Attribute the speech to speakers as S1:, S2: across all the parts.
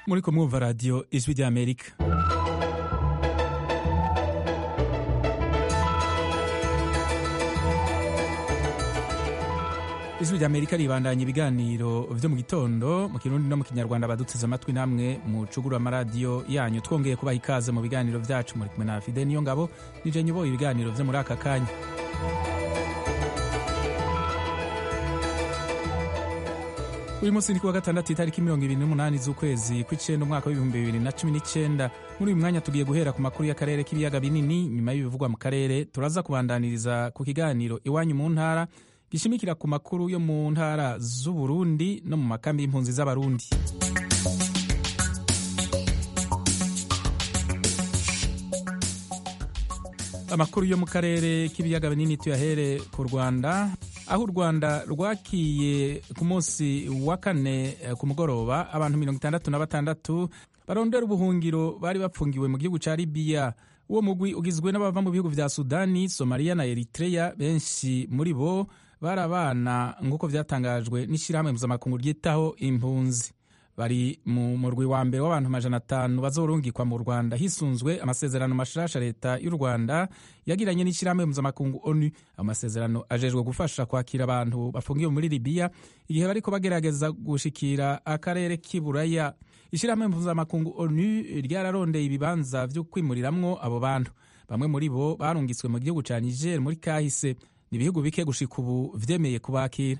S1: muri kumwumva radiyo ijwi ry'amerika ijwi ry'amerika ribandanya ibiganiro vyo mu gitondo mu kirundi no mu kinyarwanda baduteze amatwi namwe mucugura amaradiyo yanyu twongeye kubaha ikaze mu biganiro vyacu muri kumwe na fide niyo ngabo nije nyuboye ibiganiro vyo muri aka kanya uyu munsi ni kuwa gatandatu itariki mirongo ibiri n'umunani z'ukwezi kw'icenda umwaka w'ibihumbi bibiri na cumi n'icenda muri uyu mwanya tugiye guhera ku makuru y'akarere k'ibiyaga binini nyuma y'ibivugwa mu karere turaza kubandaniriza ku kiganiro iwanyu mu ntara gishimikira ku makuru yo mu ntara z'uburundi no mu makambi y'impunzi z'abarundi amakuru yo mu karere k'ibiyaga binini tuyahere ku rwanda aho u rwanda rwakiye ku munsi wa kane ku mugoroba abantu mirongo itandatu na batandatu barondera ubuhungiro bari bapfungiwe mu gihugu ca libiya uwo mugwi ugizwe n'abava mu bihugu vya sudani somaliya na eritreya benshi muri bo bari abana nk'uko vyatangajwe n'ishirahamwe mpuzamakungu ryitaho impunzi bari mu murwi wa mbere w'abantu amajana atanu bazorungikwa mu rwanda hisunzwe amasezerano mashasha leta y'u rwanda yagiranye n'ishyirahamwe mpuzamakungu onu amasezerano ajejwe gufasha kwakira abantu bafungiwe muri libiya igihe bariko bagerageza gushikira akarere k'iburaya ishyirahamwe mpuzamakungu onu ryararondeye ibibanza vyo kwimuriramwo abo bantu bamwe muri bo barungitswe mu gihugu ca niger muri kahise ni ibihugu bike gushika ubu vyemeye kubakira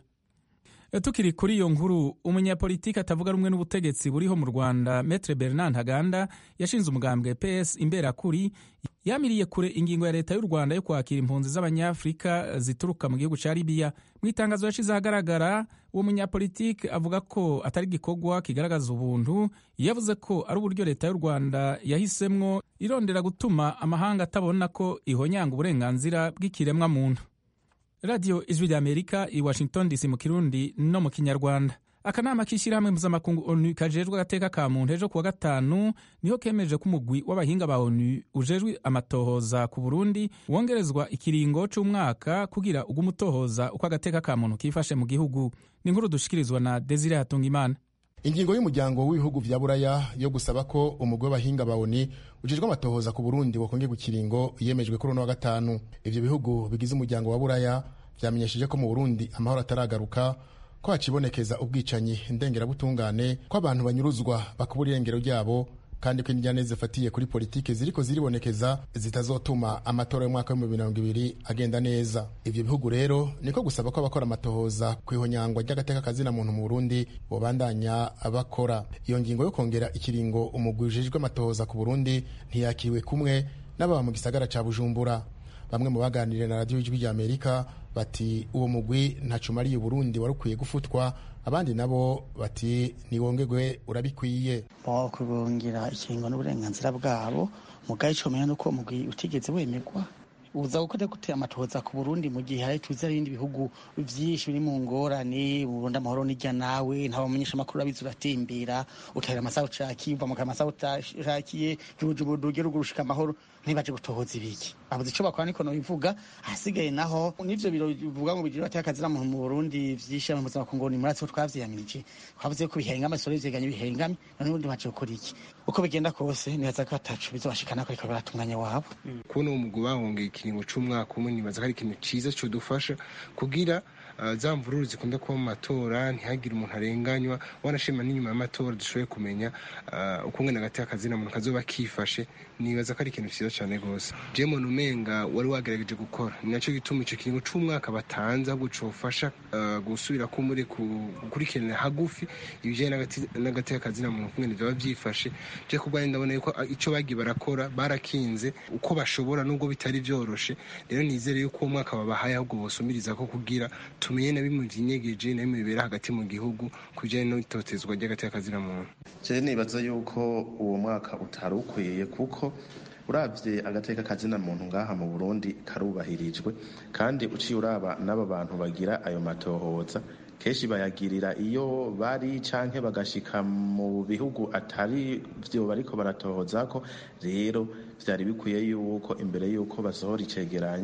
S1: tukiri kuri iyo nkuru umunyapolitiki atavuga rumwe n'ubutegetsi buriho mu rwanda metre bernard ntaganda yashinze umugambwe ps imberakuri yamiriye kure ingingo ya leta y'u rwanda yo kwakira impunzi z'abanyafurika zituruka mu gihugu ca libiya mu itangazo yashize ahagaragara uwo munyapolitiki avuga ko atari igikorwa kigaragaza ubuntu yavuze ko ari uburyo leta y'u rwanda yahisemwo irondera gutuma amahanga atabona ko ihonyanga uburenganzira bw'ikiremwa muntu radiyo ijwi rya amerika i washington dc mu kirundi no mu kinyarwanda akanama k'ishyirahamwe mpuzamakungu onu kajejwe agateka ka muntu ejo kuwa gatanu niho kemeje ko umugwi w'abahinga ba onu ujejwe amatohoza ku burundi wongerezwa ikiringo c'umwaka kugira ugume utohoza uko agateka ka muntu kifashe mu gihugu ni inkuru dushikirizwa na desire hatungimana
S2: ingingo y'umuryango w'ibihugu vya buraya yo gusaba ko umugwi w'abahinga ba oni ujejwe amatohoza ku burundi wokongerwa ikiringo yemejwe kuri uno wa gatanu ivyo bihugu bigize umuryango wa buraya vyamenyesheje ko mu burundi amahoro ataragaruka ko hacibonekeza ubwicanyi ndengerabutungane ko abantu banyuruzwa bakubura irengero ryabo kandi ko injyane zifatiye kuri politike ziriko ziribonekeza zitazotuma amatora y'umwaka w'ibihumbi mirongo ibiri agenda neza ivyo bihugu rero niko gusaba ko abakora amatohoza ku ihonyangwa ry'agateka kazina muntu mu burundi bobandanya bakora iyo ngingo yo kongera ikiringo umugwi ujejwe amatohoza ku burundi ntiyakiriwe kumwe n'ababa mu gisagara ca bujumbura bamwe mu baganiriye na radiyo y'ijwi ry'amerika bati uwo mugwi ntaco umariye uburundi wari ukwiye gufutwa abandi nabo bati niwongerwe urabikwiye
S3: kubungira ikiringo n'uburenganzira bwabo mugaye ico menya nuko mugwi utigeze wemerwa uza gukora gute amatohoza ku Burundi mu gihe hari tuzi ibindi bihugu vyinshi biri mu ngorane Burundi amahoro nijya nawe nta bamenyesha amakuru abizi uratimbira utahira amasaha ucakiye uva mu kamasaha utashakiye jubujubu ugera ugurushika amahoro ntibaje gutohoza ibiki abuze ico bakora niko nobivuga ahasigaye naho n'ivyo biro bivuga ngo bigira bateka akazira muntu mu Burundi vyinshi mu buzima ku ngoni muri atwo twavyiyamirije twavuze ko bihengama isore vyeganye bihengame none ubundi baje gukora iki uko bigenda kose nibaza ko atacu bizobashikana ko ariko baratunganya wabo
S4: kubona uwo mugwi bahongeye ikiringo c'umwaka umwe nibaza ko ari ikintu ciza codufasha kugira za mvururu zikunda kuba mu matora ntihagire umuntu arenganywa wanashima n'inyuma y'amatora dushoboye kumenya uko ngana hagati y'akazina muntu kazoba kifashe nibaza ko ari ikintu cyiza cyane rwose jemon umenga wari wagerageje gukora ni nacyo gituma icyo kiringo c'umwaka batanze ahubwo cofasha gusubira ko muri gukurikiranira hagufi ibijyanye n'agati y'akazina muntu kumwe vyaba vyifashe je kubwanjye ndabona yuko ico bagiye barakora barakinze uko bashobora nubwo bitari vyoroshe rero nizere yuko uwo mwaka babahaye ahubwo bosumiriza ko kugira tumenye na bimwe vyinyegeje na bimwe bibera hagati mu gihugu ku bijanye n'itotezwa ry'agati y'akazina muntu
S5: je nibaza yuko uwo mwaka utari ukwiye kuko uravye agateka kazina muntu ngaha mu Burundi karubahirijwe kandi uciye uraba n'aba bantu bagira ayo matohoza kenshi bayagirira iyo bari canke bagashika mu bihugu atari vyo bariko baratohozako rero vyari bikwiye yuko imbere yuko basohora icegeranyo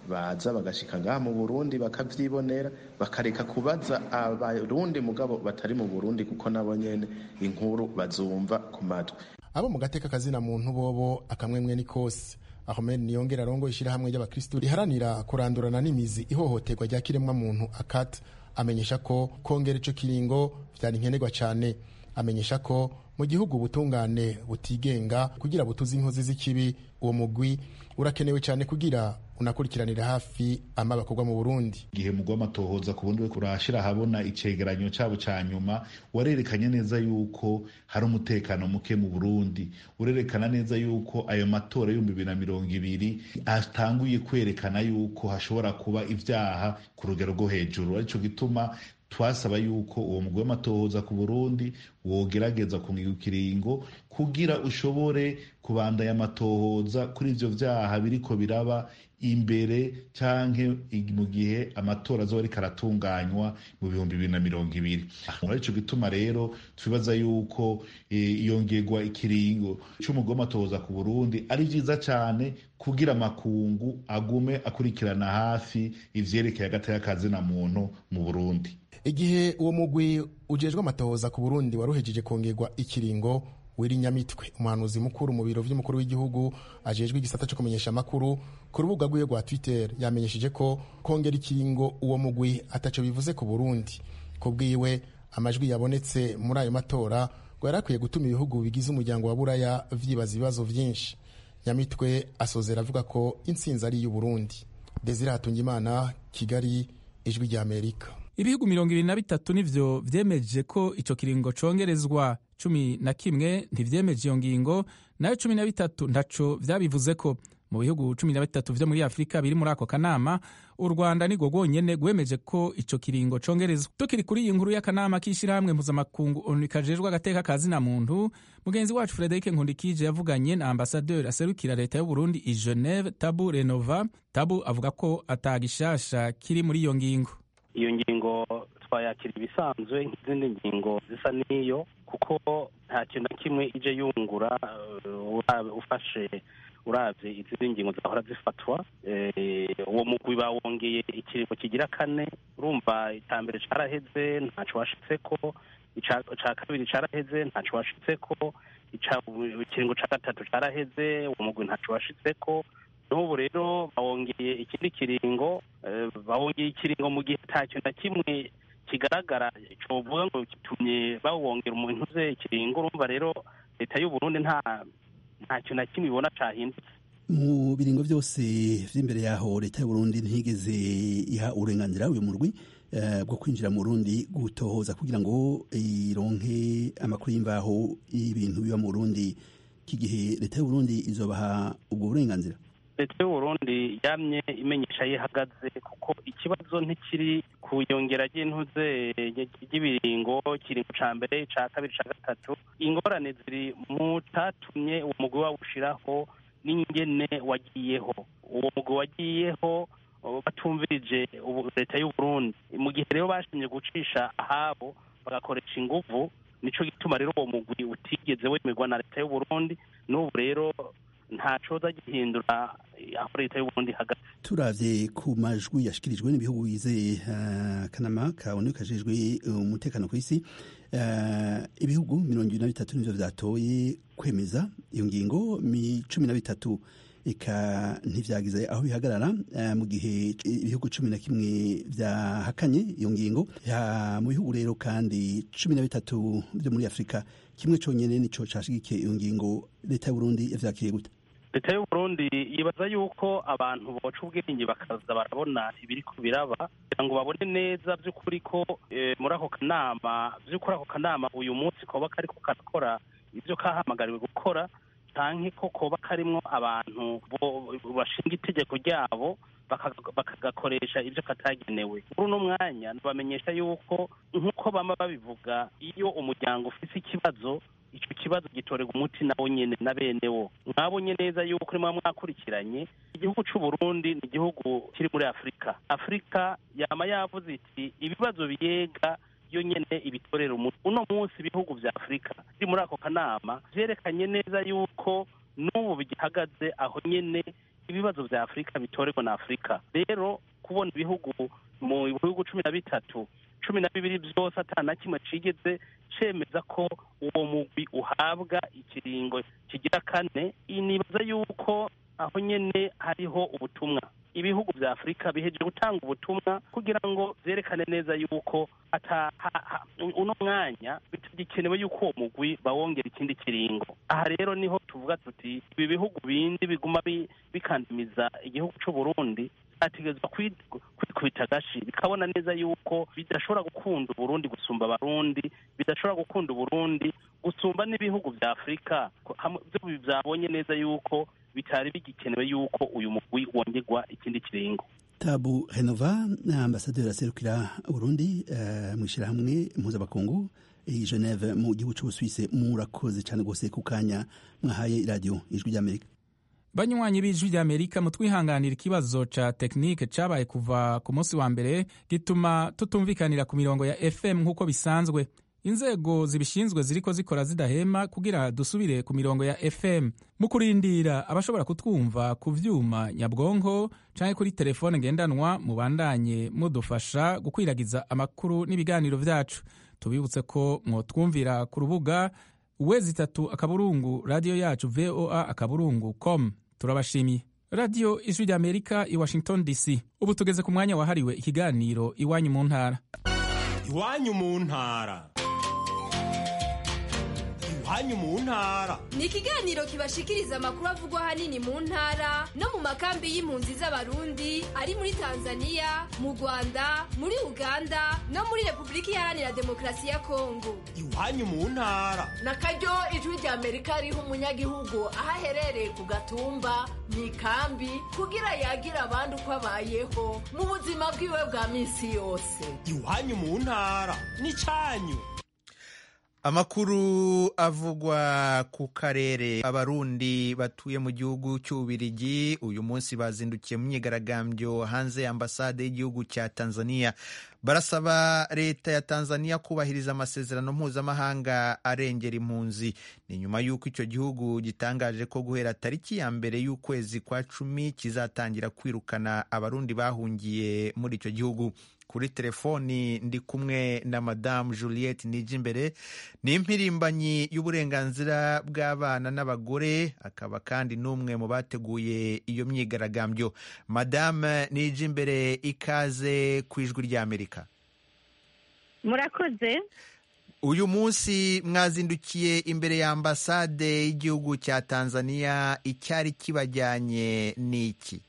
S5: baza bagashika ngaha mu burundi bakavyibonera bakareka kubaza abarundi mugabo batari mu burundi kuko nabo nyene inkuru bazumva ku matwi
S2: abo mu gateka kazina muntu bobo akamwemwe ni kose Ahmed Niyongera arongo ishirahamwe ry'abakristu riharanira kurandurana n'imizi ihohoterwa rya kiremwa muntu akat amenyesha ko kongera ico kiringo vyari nkenerwa cane amenyesha ko mu gihugu ubutungane butigenga kugira butuze inkozi z'ikibi uwo mugwi urakenewe cyane kugira unakurikiranira hafi ama bakorwa mu Burundi
S6: igihe mugwa amatohoza ku bundi kurashira habona icegeranyo cabo ca nyuma warerekanye neza yuko hari umutekano muke mu Burundi urerekana neza yuko ayo matora y'ibihumbi bibiri na mirongo ibiri atanguye kwerekana yuko hashobora kuba ivyaha ku rugero rwo hejuru arico gituma twasaba yuko uwo mugwi w'amatohoza ku burundi wogerageza kungiga ikiringo kugira ushobore kubandanya amatohoza kuri ivyo vyaha biriko biraba imbere canke mu gihe amatora azoba ariko aratunganywa mu bihumbi bibiri na mirongo ibiri arico gituma rero twibaza yuko iyongerwa ikiringo c'umugwi w'amatohoza ku burundi ari vyiza cane kugira amakungu agume akurikirana hafi ivyerekeye agateka kazina muntu mu burundi
S2: igihe uwo mugwi ujejwe amatohoza ku burundi waruhejeje kongerwa ikiringo wiri nyamitwe umuhanuzi mukuru mu biro vy'umukuru w'igihugu ajejwe igisata co kumenyesha amakuru ku rubuga rwiwe rwa twitter yamenyesheje ko kongera ikiringo uwo mugwi ataco bivuze ku burundi ku bwiwe amajwi yabonetse muri ayo matora ngo yari akwiye gutuma ibihugu bigize umuryango wa buraya vyibaza ibibazo vyinshi nyamitwe asozera avuga ko intsinzi ari iy'uburundi desire hatungimana kigali ijwi rya amerika
S1: ibihugu mirongo ibiri na bitatu nivyo vyemeje ko ico kiringo congerezwa cumi na kimwe ntivyemeje iyo ngingo nayo cumi na bitatu ntaco vyabivuzeko mu bihugu cumi na bitatu vyo muri afurika biri muri ako kanama u rwanda nirwo rwonyene rwemeje ko ico kiringo congerezwa tukiri kuri iyi nkuru y'akanama k'ishirahamwe mpuzamakungu onu kajejwe agateka ka zina muntu mugenzi wacu frederic nkundikije yavuganye na ambasaderi aserukira leta y'uburundi i geneve tabu renova tabu avuga ko atagishasha kiri muri iyo ngingo
S7: iyo ngingo twayakira ibisanzwe nk'izindi ngingo zisa n'iyo kuko nta kintu na kimwe ije yungura ufashe urabye izindi ngingo zahora zifatwa uwo mugwi bawongeye ikiringo kigira kane urumva icambere caraheze ntaco washitseko ica kabiri caraheze ntaco washitseko ikiringo ca gatatu caraheze uwo mugwi ntaco washitseko n'ubu rero bawongeye ikindi kiringo bawongeye ikiringo mu gihe nta kintu na kimwe kigaragara covuga ngo gitumye bawongera umuntu uze ikiringo urumva rero leta y'uburundi nta nta kintu na kimwe ibona cahindutse
S8: mu biringo byose vy'imbere yaho leta y'uburundi ntigeze iha uburenganzira uyu murwi bwo kwinjira mu Burundi gutohoza kugira ngo ironke amakuru y'imvaho y'ibintu biba mu Burundi kigihe leta y'uburundi izobaha ubwo burenganzira
S7: leta y'uburundi yamye imenyesha yihagaze kuko ikibazo ntikiri ku yongera ry'intuze ry'ibiringo ikiringo ca mbere ca kabiri ca gatatu ingorane ziri mu catumye uwo mugwi wawushiraho n'ingene wagiyeho uwo mugwi wagiyeho batumvirije leta y'uburundi mu gihe rero bashimye gucisha ahabo bagakoresha inguvu nico gituma rero uwo mugwi utigeze wemerwa na leta y'uburundi n'ubu rero nta coza gihindura aho leta y'uburundi ihagaze
S8: turavye ku majwi yashikirijwe n'ibihugu bigize akanama kabone kajejwe umutekano ku isi ibihugu mirongo ibiri na bitatu nivyo vyatoye kwemeza iyo ngingo cumi na bitatu eka ntivyagize aho bihagarara mu gihe ibihugu cumi na kimwe vyahakanye iyo ngingo mu bihugu rero kandi cumi na bitatu vyo muri afurika kimwe conyene nico cashigikiye iyo ngingo leta y'uburundi yavyakiriye gute
S7: leta y'uburundi yibaza yuko abantu boca ubwenge bakaza barabona ibiriko biraba kugira ngo babone neza vy'ukuri ko muri ako kanama vy'ukuri ako kanama uyu munsi koba kariko karakora ivyo kahamagariwe gukora canke ko koba karimwo abantu bashinga itegeko ryabo bakagakoresha ivyo katagenewe muri uno mwanya bamenyesha yuko nk'uko bama babivuga iyo umuryango ufise ikibazo ico kibazo gitorerwa umuti nawo nyene na benewo mwabonye neza yuko urimo mwakurikiranye igihugu c'uburundi ni igihugu kiri muri afurika afurika yama yavuze iti ibibazo biyega yo nyene ibitorera umuti uno munsi ibihugu vya afurika biri muri ako kanama vyerekanye neza yuko n'ubu bigihagaze aho nyene ibibazo vya afurika bitorerwa na afurika rero kubona ibihugu mu bihugu cumi na bitatu cumi na bibiri vyose ata na kimwe cigeze cemeza ko uwo mugwi uhabwa ikiringo kigira kane nibaza yuko aho nyene hariho ubutumwa ibihugu vya afurika bihejeje gutanga ubutumwa kugira ngo vyerekane neza yuko ata ha- ha- uno mwanya bitagikenewe yuko uwo mugwi bawongera ikindi kiringo aha rero niho tuvuga tuti ibi bihugu bindi biguma bi- bikandamiza igihugu c'u Burundi ategerezwa kwikubita agashi bikabona neza yuko bidashobora gukunda uburundi gusumba abarundi bidashobora gukunda uburundi gusumba n'ibihugu vya afurika ko- hamwe- vyo vyabonye neza yuko bitari bigikenewe yuko uyu mugwi wongerwa ikindi kiringo
S8: tabu renova na ambasaderi aserukira uburundi uh, mu ishyirahamwe mpuzabakungu i geneve mu gihugu c'ubusuwise murakoze cyane rwose ku kanya mwahaye iradiyo ijwi ry'amerika
S1: banywanyi b'ijwi ry'amerika mutwihanganira ikibazo ca tekinike cabaye kuva ku munsi wa mbere gituma tutumvikanira ku mirongo ya fm nk'uko bisanzwe inzego zibishinzwe ziriko zikora zidahema kugira dusubire ku mirongo ya fm mu kurindira abashobora kutwumva ku vyuma nyabwonko canke kuri telefone ngendanwa mubandanye mudufasha gukwiragiza amakuru n'ibiganiro vyacu tubibutse ko mwotwumvira ku rubuga uwezi itatu akaburungu radiyo yacu voa akaburungu com turabashimiye radiyo ijwi ry'amerika i washington dc ubu tugeze ku mwanya wahariwe ikiganiro iwanyu mu ntara
S9: iwanyu mu ntara iwanyu mu ntara
S10: ni ikiganiro kibashikiriza amakuru avugwa ahanini mu ntara no mu makambi y'impunzi z'abarundi ari muri tanzania mu rwanda muri uganda no muri repubulika iharanira demokarasi ya kongo
S9: iwanyu mu ntara
S11: na karyo ijwi rya amerika riha umunyagihugu aho aherereye ku gatumba mu ikambi kugira yagire abandi uko abayeho mu buzima bwiwe bwa minsi yose
S9: iwanyu mu ntara n'icanyu
S12: amakuru avugwa ku karere abarundi batuye mu gihugu cy'ububirigi uyu munsi bazindukiye mu myigaragambyo hanze ya ambasade y'igihugu cya tanzania barasaba leta ya tanzania kubahiriza amasezerano mpuzamahanga arengera impunzi ni nyuma y'uko icyo gihugu gitangaje ko guhera tariki ya mbere y'ukwezi kwa cumi kizatangira kwirukana abarundi bahungiye muri icyo gihugu kuri telefoni ndi kumwe na madamu juliette nijimbere ni impirimbanyi y'uburenganzira bw'abana n'abagore akaba kandi n'umwe mu bateguye iyo myigaragambyo madamu nijimbere ikaze ku ijwi ry'amerika
S13: murakoze
S12: uyu munsi mwazindukiye imbere ya ambasade y'igihugu cya tanzania icyari kibajyanye ni iki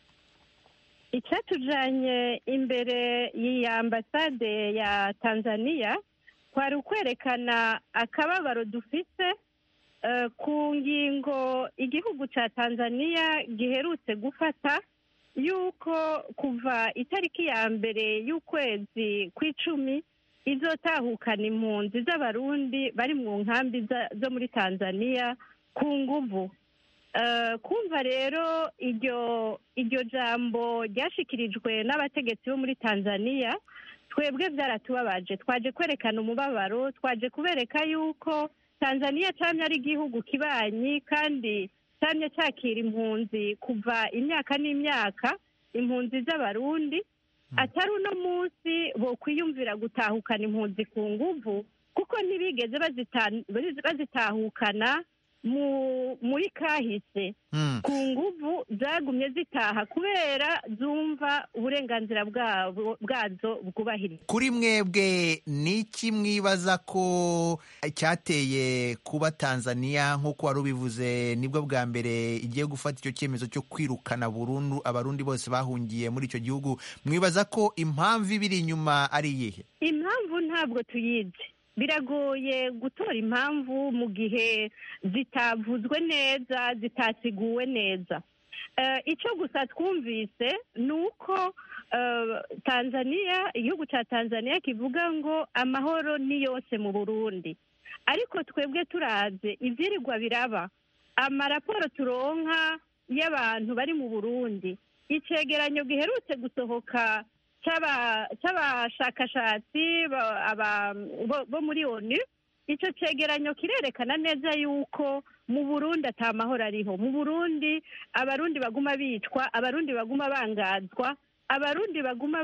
S13: icyatujanye imbere y'iya ambasade ya tanzania kwari ukwerekana akababaro dufise eh, ku ngingo igihugu cya tanzania giherutse gufata yuko kuva itariki ya mbere y'ukwezi kw'icumi izotahukana impunzi z'abarundi bari mu nkambi za- zo muri tanzania ku nguvu Eh, kumva rero iryo iryo jambo ryashikirijwe n'abategetsi bo muri tanzania twebwe byaratubabaje twaje kwerekana umubabaro twaje kubereka yuko tanzania cyamye ari igihugu kibanyi kandi cyamye cyakira impunzi kuva imyaka n'imyaka impunzi z'abarundi atari uno munsi bokwiyumvira gutahukana impunzi ku nguvu kuko ntibigeze bazita- bazitahukana mu muri kahise ku nguvu zagumye zitaha kubera zumva uburenganzira bwabo bwazo bwubahiriza
S12: kuri mwebwe ni iki mwibaza ko cyateye kuba tanzania nk'uko wari ubivuze nibwo bwa mbere igiye gufata icyo cyemezo cyo kwirukana burundu abarundi bose bahungiye muri icyo gihugu mwibaza ko impamvu ibiri inyuma ari iyihe
S13: impamvu ntabwo tuyizi biragoye gutora impamvu mu gihe zitavuzwe neza zitasiguwe neza Eh, icyo gusa twumvise ni uko eh, tanzania igihugu cya tanzania kivuga ngo amahoro ni yose mu burundi ariko twebwe turaze ibyirirwa biraba amaraporo turonka y'abantu bari mu burundi icegeranyo giherutse gusohoka cy'aba- cy'abashakashatsi ba- aba- bo- bo muri onu icyo cyegeranyo kirerekana neza yuko mu burundi ata mahoro ariho mu burundi abarundi baguma bicwa abarundi baguma bangazwa abarundi baguma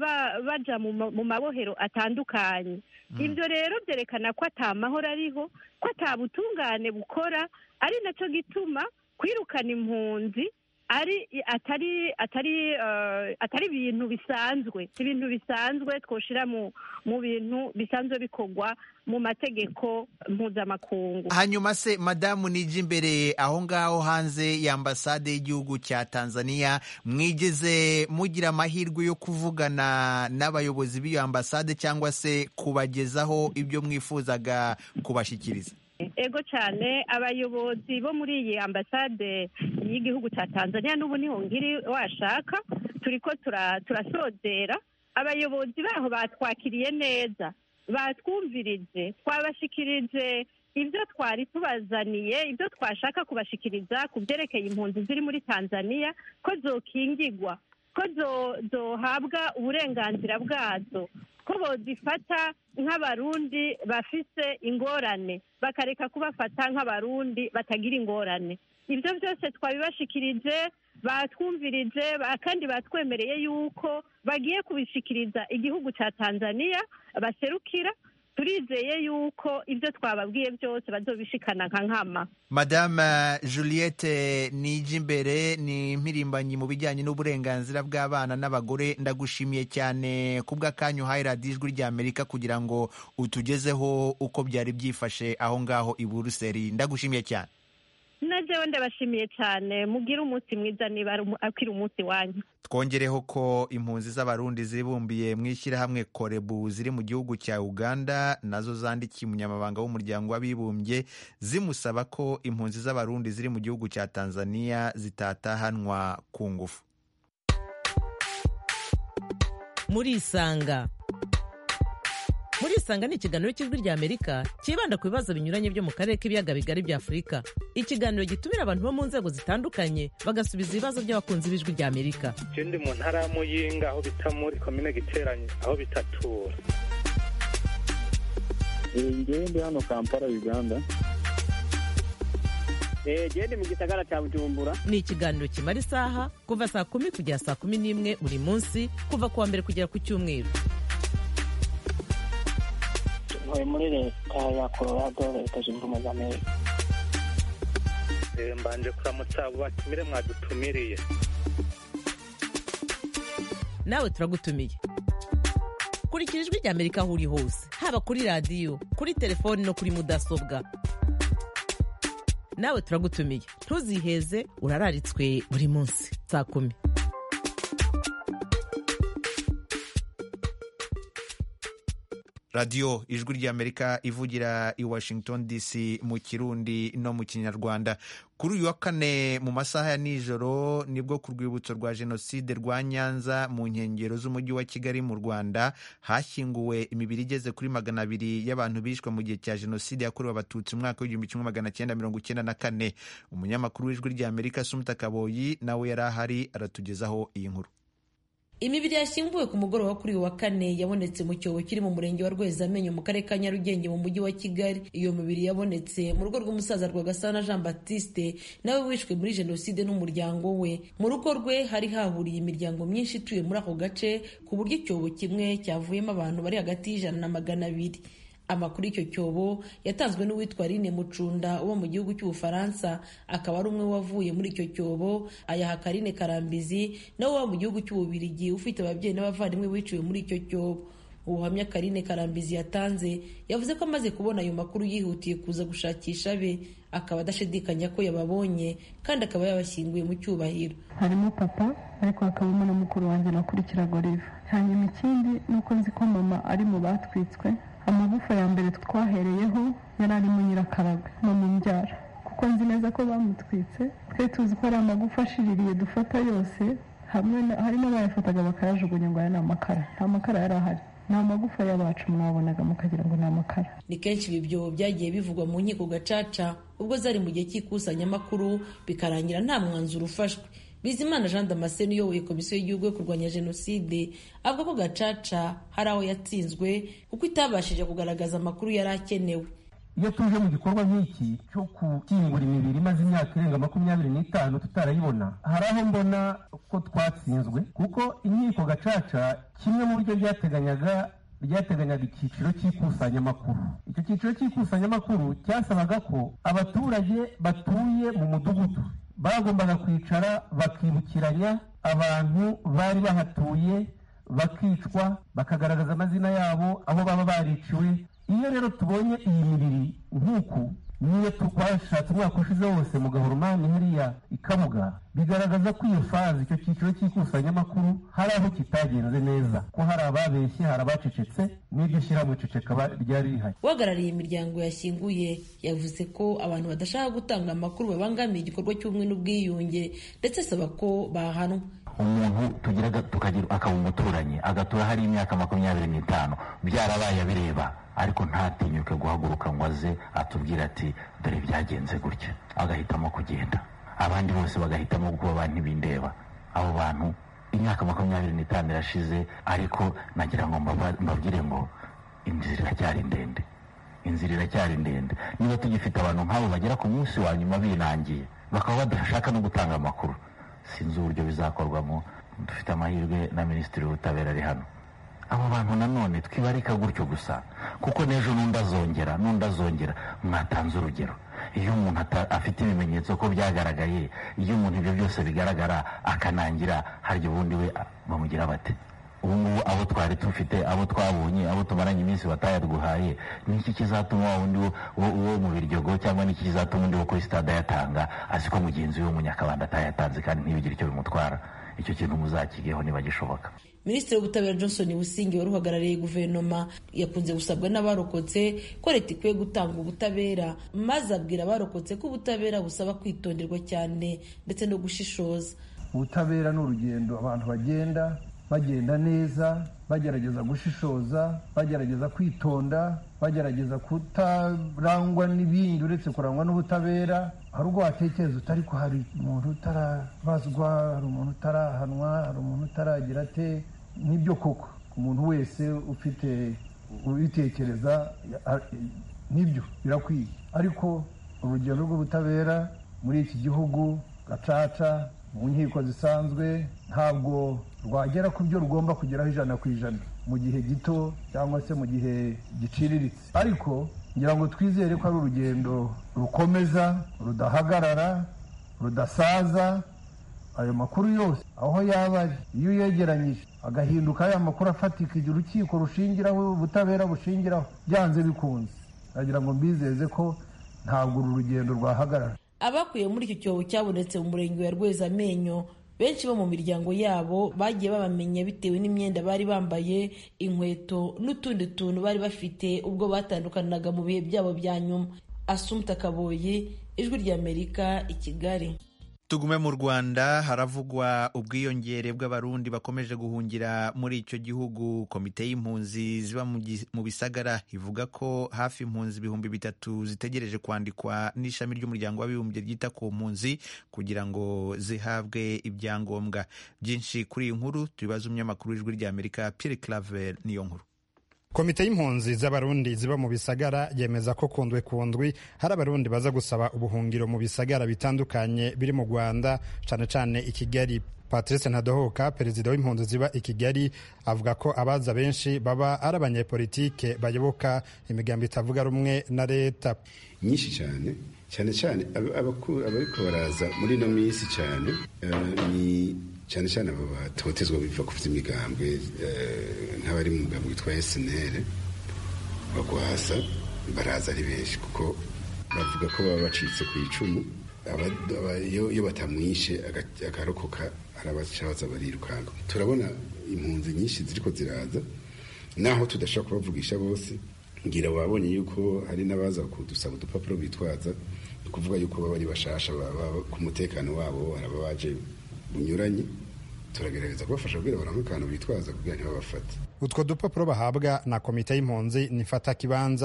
S13: baja mu mabohero atandukanye ibyo rero byerekana ko ata mahoro ariho ko ata butungane bukora ari nacyo gituma kwirukana impunzi ari atari atari atari ibintu bisanzwe ibintu bisanzwe twoshira mu mu bintu bisanzwe bikorwa mu mategeko mpuzamakungu
S12: hanyuma se madamu nije imbere aho ngaho hanze ya ambasade y'igihugu cya tanzania mwigeze mugira amahirwe yo kuvugana n'abayobozi b'iyo ambasade cyangwa se kubagezaho ibyo mwifuzaga kubashyikiriza
S13: ego cyane abayobozi bo muri iyi ambasade y'igihugu cya tanzania n'ubu niho ngiri washaka turi ko turasozera abayobozi baho batwakiriye neza batwumvirije twabashikirije ibyo twari tubazaniye ibyo twashaka kubashikiriza ku byerekeye impunzi ziri muri tanzania ko zokingigwa ko zohabwa uburenganzira bwazo ko bozifata nk'abarundi bafise ingorane bakareka kubafata nk'abarundi batagira ingorane ibyo byose twabibashikirije batwumvirije kandi batwemereye yuko bagiye kubishikiriza igihugu cya tanzania baserukira turizeye yuko ibyo twababwiye byose bazobishikana nka nkama
S12: madame juliette nijimbere ni impirimbanyi mu bijyanye n'uburenganzira bw'abana n'abagore ndagushimiye cyane ku bw'akanyu uhaye radiyo ijwi ry'amerika kugira ngo utugezeho uko byari byifashe aho ngaho i buruseli ndagushimiye cyane
S13: najewe ndabashimiye cyane mugire umunsi mwiza niba akiri umunsi wanyu
S12: twongereho ko impunzi z'abarundi zibumbiye mu ishyirahamwe korebu ziri mu gihugu cya uganda nazo zandikiye umunyamabanga w'umuryango w'abibumbye zimusaba ko impunzi z'abarundi ziri mu gihugu cya tanzania zitatahanwa ku ngufu
S14: murisanga muri isanga ni ikiganiro cy'ijwi rya amerika cyibanda ku bibazo binyuranye byo mu karere k'ibiyaga bigari bya afurika ikiganiro gitumira abantu bo mu nzego zitandukanye bagasubiza ibibazo by'abakunzi b'ijwi rya amerika
S15: je ndi mu ntara ya muyinga aho bita muri komine giteranye aho bitatura
S16: ngewe ndi hano kampala uganda
S17: gende mu gisagara cya bujumbura
S14: ni ikiganiro kimara isaha kuva saa kumi kugera saa kumi n'imwe buri munsi kuva ku wa mbere kugera ku cyumweru
S17: ntuye muri leta ya colorado leta zunze ubumwe za amerika
S15: mbanje kuramutsa abo batumire mwadutumiriye
S14: nawe turagutumiye kurikira ijwi rya amerika aho uri hose haba kuri radiyo kuri telefoni no kuri mudasobwa nawe turagutumiye ntuziheze urararitswe buri munsi saa kumi
S12: radiyo ijwi ry'amerika ivugira i washington dc mu kirundi no mu kinyarwanda kuri uyu wa kane mu masaha ya nijoro nibwo ku rwibutso rwa jenoside rwa nyanza mu nkengero z'umujyi wa kigali mu rwanda hashyinguwe imibiri igeze kuri magana abiri y'abantu bishwe mu gihe cya jenoside yakorewe abatutsi mu mwaka w'igihumbi kimwe magana cyenda mirongo icyenda na kane umunyamakuru w'ijwi ry'amerika sumuta kaboyi nawe yari ahari aratugezaho iyi nkuru
S18: imibiri yashyinguwe ku mugoroba kuri uyu wa kane yabonetse mu cyobo kiri mu murenge wa rwezamenyo mu karere ka nyarugenge mu mujyi wa kigali iyo mibiri yabonetse mu rugo rw'umusaza rwagasana jean baptiste nawe wishwe muri jenoside n'umuryango we mu rugo rwe hari hahuriye imiryango myinshi ituye muri ako gace ku buryo icyobo kimwe cyavuyemo abantu bari hagati y'ijana na magana abiri amakuru y'icyo cyobo yatanzwe n'uwitwa Aline Mucunda uba mu gihugu cy'Ubufaransa akaba ari umwe wavuye muri icyo cyobo ayaha Karine Karambizi nawe uba mu gihugu cy'Ububirigi ufite ababyeyi n'abavandimwe biciwe muri icyo cyobo ubuhamya Karine Karambizi yatanze yavuze ko amaze kubona ayo makuru yihutiye kuza gushakisha be akaba adashidikanya ko yababonye kandi akaba yabashyinguye mu cyubahiro
S19: harimo papa ariko hakabamo na mukuru wanjye nakurikiraga Olive hanyuma ikindi ni uko nzi ko mama ari mu batwitswe amagufa ya mbere twahereyeho yari arimo nyirakaraga mama umbyara kuko nzi neza ko bamutwitse twe tuzi ko ari amagufa ashiririye dufata yose hamwe harimo abayafataga bakayajugunya ngo aya ni amakara nta makara yari ahari ni amagufa y'abacu mwabonaga mukagira ngo ni amakara
S18: ni kenshi ibi byobo byagiye bivugwa mu nkiko gacaca ubwo zari mu gihe cy'ikusanyamakuru bikarangira nta mwanzuro ufashwe bizimana jean damascene uyoboye komisiyo y'igihugu yo kurwanya jenoside avuga ko gacaca hari aho yatsinzwe kuko itabashije kugaragaza amakuru yari akenewe
S20: iyo tuje mu gikorwa nk'iki cyo gukingura imibiri imaze imyaka irenga makumyabiri n'itanu tutarayibona hari aho mbona ko twatsinzwe kuko inkiko gacaca kimwe mu byo ryateganyaga ryateganyaga icyiciro cy'ikusanyamakuru icyo cyiciro cy'ikusanyamakuru cyasabaga ko abaturage batuye mu mudugudu bagombaga kwicara bakibukiranya abantu bari bahatuye bakicwa bakagaragaza amazina yabo aho baba bariciwe iyo rero tubonye iyi mibiri nk'uku niyo twashatse umwaka ushize wose mu gahoromani hariya ikabuga bigaragaza ko iyo fazi icyo cyiciro cy'ikusanyamakuru hari aho kitagenze neza ko hari ababeshye hari abacecetse n'iryo shyirahamwe ceceka ryari rihari
S18: uhagarariye imiryango yashyinguye yavuze ko abantu badashaka gutanga amakuru babangamiye igikorwa cy'ubumwe n'ubwiyunge ndetse asaba ko bahanwa
S21: umuntu tugira tukagira akaba umuturanyi agatura hari imyaka makumyabiri n'itanu byarabaye abireba ariko ntatinyuke guhaguruka ngo aze atubwire ati dore byagenze gutya agahitamo kugenda abandi bose bagahitamo kuba ba ntibindeba abo bantu imyaka makumyabiri n'itanu irashize ariko nagira ngo mbabwire ngo inzira iracyari ndende inzira iracyari ndende niba tugifite abantu nk'abo bagera ku munsi wa nyuma binangiye bakaba badashaka no gutanga amakuru sinzi uburyo bizakorwamo dufite amahirwe na minisitiri w'ubutabera ari hano abo bantu nanone twibarika gutyo gusa kuko n'ejo n'undi azongera n'undi azongera mwatanze urugero iyo umuntu afite ibimenyetso ko byagaragaye iyo umuntu ibyo byose bigaragara akanangira harya ubundi we bamugira bate ubu ngubu abo twari dufite abo twabonye abo tumaranye iminsi batayaduhaye ni iki kizatuma wa wundi wo mu biryogo cyangwa ni iki kizatuma undi wo kuri sitade ayatanga azi ko mugenzi we w'umunyakabanda atayatanze kandi ntibigire icyo bimutwara icyo kintu muzakigeho niba gishoboka
S18: minisitiri w'ubutabera johnson busingi wari uhagarariye guverinoma yakunze gusabwa n'abarokotse ko leta ikwiye gutanga ubutabera maze abwira abarokotse ko ubutabera busaba kwitonderwa cyane ndetse no gushishoza
S20: ubutabera ni urugendo abantu bagenda bagenda neza bagerageza gushishoza bagerageza kwitonda bagerageza kutarangwa n'ibindi uretse kurangwa n'ubutabera hari ubwo watekereza utari ko hari umuntu utarabazwa hari umuntu utarahanwa hari umuntu utaragira ate nibyo koko umuntu wese ufite ubitekereza nibyo birakwiye ariko urugendo rw'ubutabera muri iki gihugu gacaca mu nkiko zisanzwe ntabwo rwagera ku byo rugomba kugeraho ijana ku ijana mu gihe gito cyangwa se mu gihe giciriritse ariko ngira ngo twizere ko ari urugendo rukomeza rudahagarara rudasaza ayo makuru yose aho yaba ari iyo uyegeranyije agahinduka aya makuru afatika igihe urukiko rushingiraho ubutabera bushingiraho byanze bikunze nagira ngo mbizeze ko ntabwo uru rugendo rwahagarara
S18: abakuye muri icyo cyobo cyabonetse mu murenge wa rwezamenyo benshi bo mu miryango yabo bagiye babamenya bitewe n'imyenda bari bambaye inkweto n'utundi tuntu bari bafite ubwo batandukanaga mu bihe byabo bya nyuma asumta kaboyi ijwi ry'amerika i kigali
S12: tugume mu rwanda haravugwa ubwiyongere bw'abarundi bakomeje guhungira muri icyo gihugu komite y'impunzi ziba mu bisagara ivuga ko hafi impunzi ibihumbi bitatu zitegereje kwandikwa n'ishami ry'umuryango w'abibumbye ryita ku mpunzi kugira ngo zihabwe ibyangombwa byinshi kuri iyi nkuru tubibaza umunyamakuru w'ijwi ry'amerika Pierre Claver niyo nkuru
S22: komite y'impunzi z'abarundi ziba mu bisagara yemeza ko kundwe kundwi hari abarundi baza gusaba ubuhungiro mu bisagara bitandukanye biri mu rwanda cyane cyane i kigali patrice ntadohoka perezida w'impunzi ziba i kigali avuga ko abaza benshi baba ari abanyepolitike bayoboka imigambi itavuga rumwe na leta
S23: nyinshi cyane cyane cyane abariko baraza muri ino minsi cyane ni cyane cyane aba batotezwa biva ku by'imigambwe nk'abari mu mugambi witwa SNL bagwasa baraza ari benshi kuko bavuga ko baba bacitse ku icumu iyo batamwishe agarokoka arabacabaza barirukanka turabona impunzi nyinshi ziriko ziraza naho tudashobora kubavugisha bose ngira wabonye yuko hari n'abaza kudusaba udupapuro bitwaza ni ukuvuga yuko baba ari bashasha ku mutekano wabo haraba baje bunyuranye turagerageza kubafasha kugira baronke akantu bitwaza kugira ntibabafate
S22: utwo dupapuro bahabwa na komite y'impunzi nifata kibanza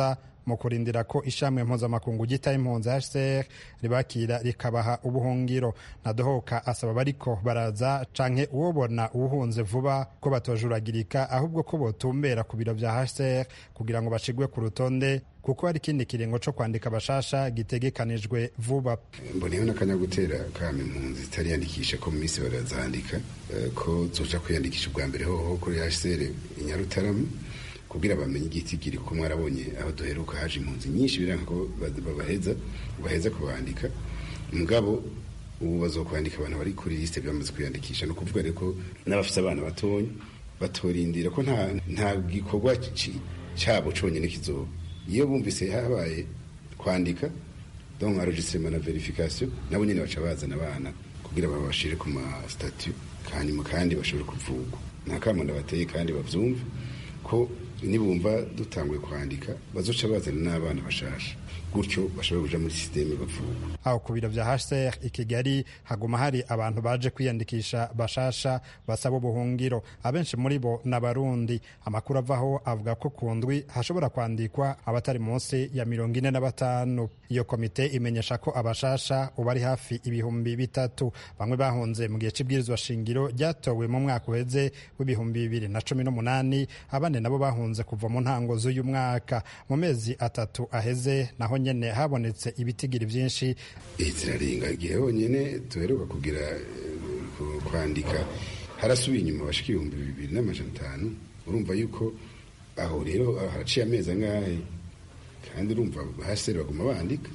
S22: mu kurindira ko ishamwe mpuzamakungu ryitaye impunzi hcr ribakira rikabaha ubuhungiro nadohoka asaba abariko baraza canke uwobona uwuhunze vuba ko batojuragirika ahubwo ko botumbera ku biro vya hcr kugira ngo bashigwe ku rutonde kuko hari ikindi kiringo co kwandika bashasha gitegekanijwe vuba
S23: mboneyeho n'akanya gutera kama impunzi zitariyandikisha ko mu minsi barazandika eh, ko zoja kwiyandikisha ubwa mbere hoho kuri hcr i nyarutarama kugira bamenye igitigiri ko mwarabonye aho duheruka haje impunzi nyinshi biranga ko ba- babaheza baheza kubandika mugabo ubu bazokwandika abantu bari kuri liste bamaze kwiyandikisha ni ukuvuga rero ko n'abafite abana batonya batorindira ko nta nta gikorwa ci- cabo conyene kizoba iyo bumvise habaye kwandika donc enregistrement na verification nabo nyene baca bazana abana kugira babashire ku ma statut hanyuma kandi bashobore kuvugwa nta kamo ndabateye kandi bavyumve ko nibumva dutanguye kwandika bazoca bazana n'abana bashasha gutyo bashobora kuja muri systeme bavugwa
S22: aho ku biro vya hcr i kigali haguma hari abantu baje kwiyandikisha bashasha basaba ubuhungiro abenshi muri bo ni abarundi amakuru avaho avuga ko ku ndwi hashobora kwandikwa abatari munsi ya mirongo ine na batanu iyo komite imenyesha ko abashasha ubu ari hafi ibihumbi bitatu bamwe bahunze mu gihe c'ibwirizwa shingiro ryatowe mu mwaka uheze w'ibihumbi bibiri na cumi n'umunani abandi nabo bahunze kuva mu ntango z'uyu mwaka mu mezi atatu aheze naho nyene habonetse ibitigiri vyinshi
S23: zirarenga igihe honyine duheruka kugira eh, ku- kwandika harasubiye inyuma bashika ibihumbi bibiri n'amajana atanu urumva yuko aho rero aho haraciye amezi angahe kandi urumva haseri baguma bandika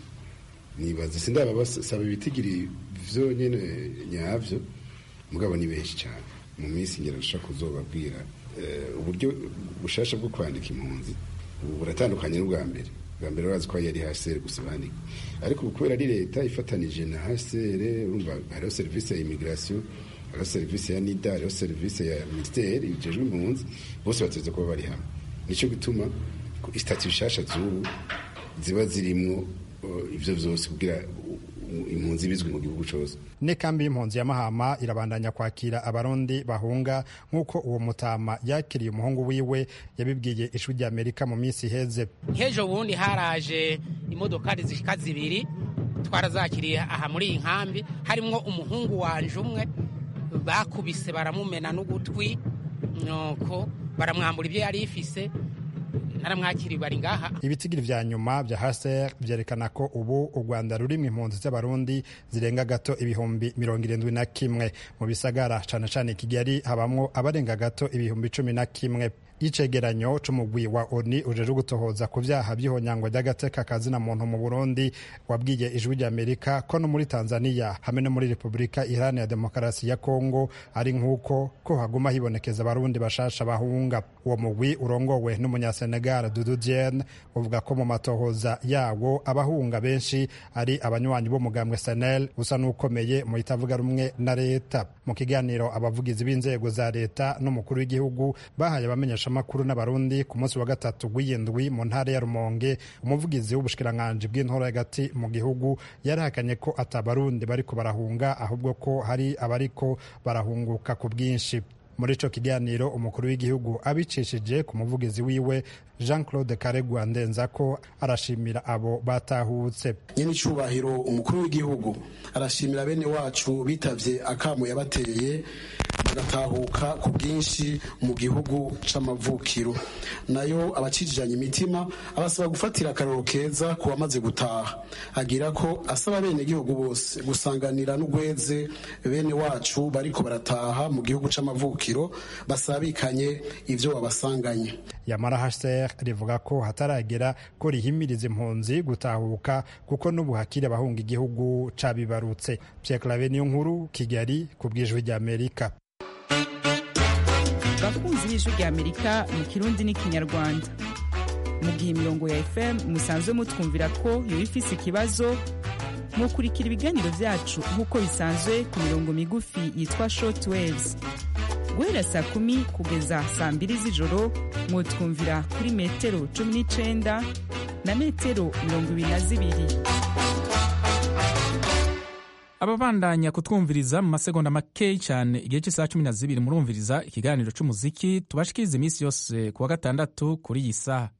S23: nibaza sindaba basaba ibitigiri vyonyene nyavyo mugabo ni benshi cyane mu minsi ngera nshaka kuzobabwira eh, uburyo bushasha bwo kwandika impunzi ubu buratandukanye n'ubwa mbere bwa mbere urazi ko yari haseri gusa bandika ariko ubu kubera ari leta ifatanije na haseri urumva hariho serivisi ya immigration hariho serivisi ya nida hariho serivisi ya ministeri bijejwe impunzi bose bateze kuba bari hamwe nico gituma istati bishasha z'ubu ziba zirimwo uh, ivyo vyose kugira uh, impunzi bizwi mu gihugu cose
S22: n'ikambi y'impunzi ya mahama irabandanya kwakira abarundi bahunga nk'uko uwo mutama yakiriye umuhungu wiwe yabibwiye ijwi rya amerika mu minsi iheze
S3: nk'ejo bundi haraje imodokari zishika zibiri twarazakiriye aha muri iyi nkambi harimwo umuhungu wanje umwe bakubise baramumena n'ugutwi nuko baramwambura ibyo yari ifise naramwakiriye bari ngaha
S22: ibitigiri vya nyuma vya haser vyerekana ko ubu u rwanda rurimwo impunzi z'abarundi zirenga gato ibihumbi mirongo irindwi na kimwe mu bisagara cane cane kigali habamwo abarenga gato ibihumbi cumi na kimwe icegeranyo c'umugwi wa oni ujejwe gutohoza ku vyaha vy'ihonyangwa ry'agateka kazina muntu mu burundi wabwiye ijwi ry'amerika ko no muri tanzania hamwe no muri repubulika iharanira demokarasi ya kongo ari nk'uko ko haguma hibonekeza abarundi bashasha bahunga uwo mugwi urongowe n'umunyasenegal dudu diene uvuga ko mu matohoza yawo abahunga benshi ari abanywanyi b'umugambwe senel usa n'ukomeye mu itavuga rumwe na leta mu kiganiro abavugizi b'inzego za leta n'umukuru w'igihugu bahaye abamenyesha amakuru n'abarundi ku munsi wa gatatu w'iyindwi mu ntara ya rumonge umuvugizi w'ubushikiranganji bw'intora hagati mu gihugu yarahakanye ko atabarundi bariko barahunga ahubwo ko hari abariko barahunguka ku bwinshi muri ico kiganiro umukuru w'igihugu abicishije ku muvugizi wiwe jean claude karegwa ndenza ko arashimira abo batahutse
S4: nyine icubahiro umukuru w'igihugu arashimira bene wacu bitavye akamo yabateye bagatahuka ku bwinshi mu gihugu c'amavukiro nayo abacijijanye imitima abasaba gufatira akarero keza ku bamaze gutaha agira ko asaba bene gihugu bose gusanganira n'ugweze bene wacu bariko barataha mu gihugu c'amavukiro basabikanye ivyo babasanganye
S22: yamara hcr rivuga ko hataragera ko rihimiriza impunzi gutahuka kuko n'ubu hakiri abahunga igihugu cabibarutse pierre clave niyo nkuru kigali ku bw'ijwi ry'amerika
S5: bakunzi b'ijwi ry'amerika mu kirundi n'ikinyarwanda mu gihe imirongo ya fm musanzwe mutwumvira ko yoba ifise ikibazo mukurikira ibiganiro vyacu nk'uko bisanzwe ku mirongo migufi yitwa short waves guhera saa kumi kugeza saa mbiri z'ijoro mwotwumvira kuri metero cumi n'icenda na metero mirongo ibiri na zibiri
S1: ababandanya kutwumviriza mu masegonda makeyi cyane igihe cy'isaha cumi na zibiri murumviriza ikiganiro cy'umuziki tubashikiriza iminsi yose ku wa gatandatu kuri iyi saha